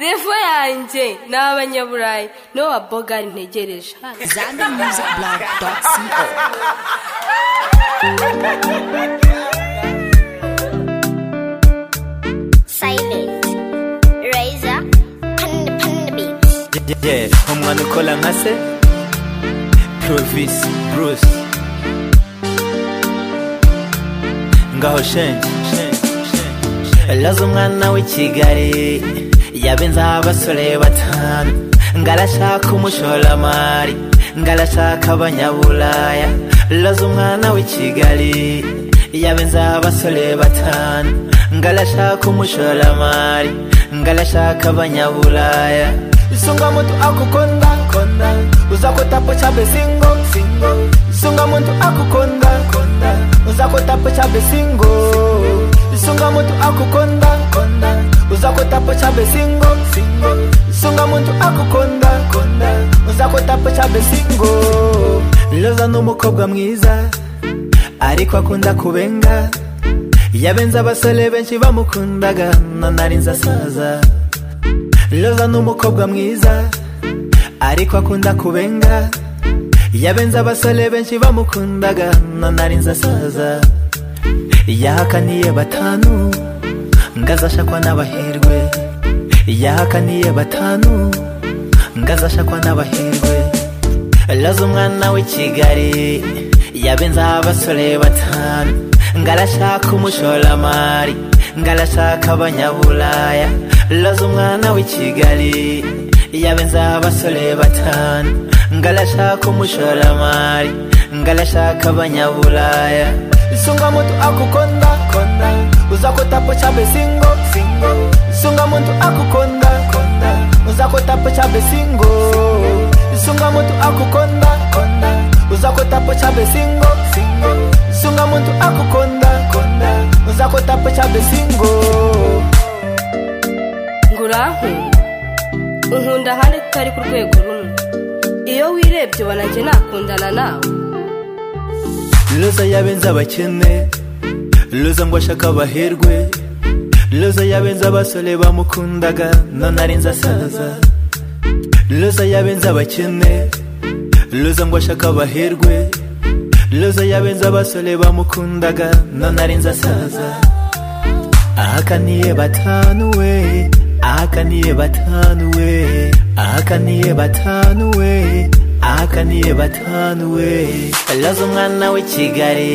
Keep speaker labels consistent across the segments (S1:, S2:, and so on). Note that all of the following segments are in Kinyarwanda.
S1: revo yanjye ni abanyaburayi nowa bogari ntegereje
S2: zana music blog dot co
S3: Silent Razor Panda Panda Beats
S4: Yeah, umwana ukora nka se provisi bruce ngaho shenge laza umwana w'i kigali yabenzaho abasore batanu ngarashaka umushoramari ngarashaka abanyaburaya laza umwana w'i kigali yabenzaho abasore batanu ngarashaka umushoramari ngarashaka abanyaburaya sunga muntu akukonda konda uzakotapo chabe singo singo sunga muntu akukonda konda uzakotapo chabe singo sunga muntu akukonda konda uzakotapo chabe singo singo sunga muntu akukonda konda uzakotapo chabe singo loza n'umukobwa mwiza ariko akunda kubenga yabenze abasore benshi bamukundaga nanari nzasaza loza n'umukobwa mwiza ariko akunda kubenga yabenze abasore benshi bamukundaga nanari nzasaza yahakaniye batanu ngazashakwa n'abahirwe yahakaniye batanu ngazashakwa n'abahirwe loza umwana w'i kigali yabenzaho abasore batanu ngarashaka umushoramari ngarashaka abanyaburaya loza umwana w'i kigali yabenzaho abasore batanu ngarashaka umushoramari ngarashaka abanyaburaya sunga muntu akukonda konda uzakotapo chabe singo singo sunga muntu akukonda konda uzakotapo chabe singo sunga muntu akukonda konda uzakotapo chabe singo singo sunga muntu akukonda konda uzakotapo chabe singo
S1: ngo urankunda unkunda ahandi tutari ku rwego rumwe iyo wirebye ubona njye nakundana nawe
S4: loza yabenze abakene loza ngo ashaka abaherwe loza yabenze abasore bamukundaga none arenze asaza loza yabenze abakene loza ngo ashaka abaherwe loza yabenze abasore bamukundaga none arenze asaza ahakaniye batanu we ahakaniye batanu we ahakaniye batanu we ahakaniye batanu we laza umwana w'i kigali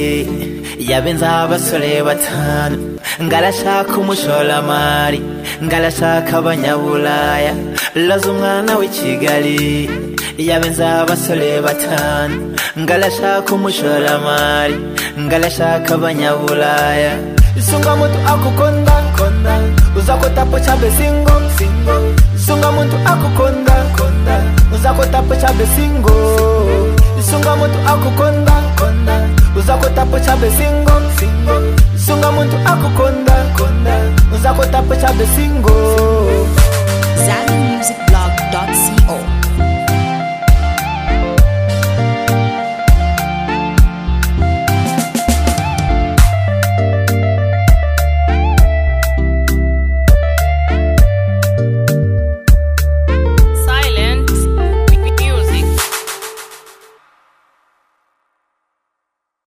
S4: yabenzaho abasore batanu ngarashaka umushoramari ngarashaka abanyaburaya laza umwana w'i kigali yabenzaho abasore batanu ngarashaka umushoramari ngarashaka abanyaburaya sunga muntu akukonda konda uzakotapo chabe singo singo sunga muntu akukonda konda uzakotapo chabe singo sunga muntu akukonda konda uzakotapo chabe singo singo sunga muntu akukonda konda uzakotapo chabe singo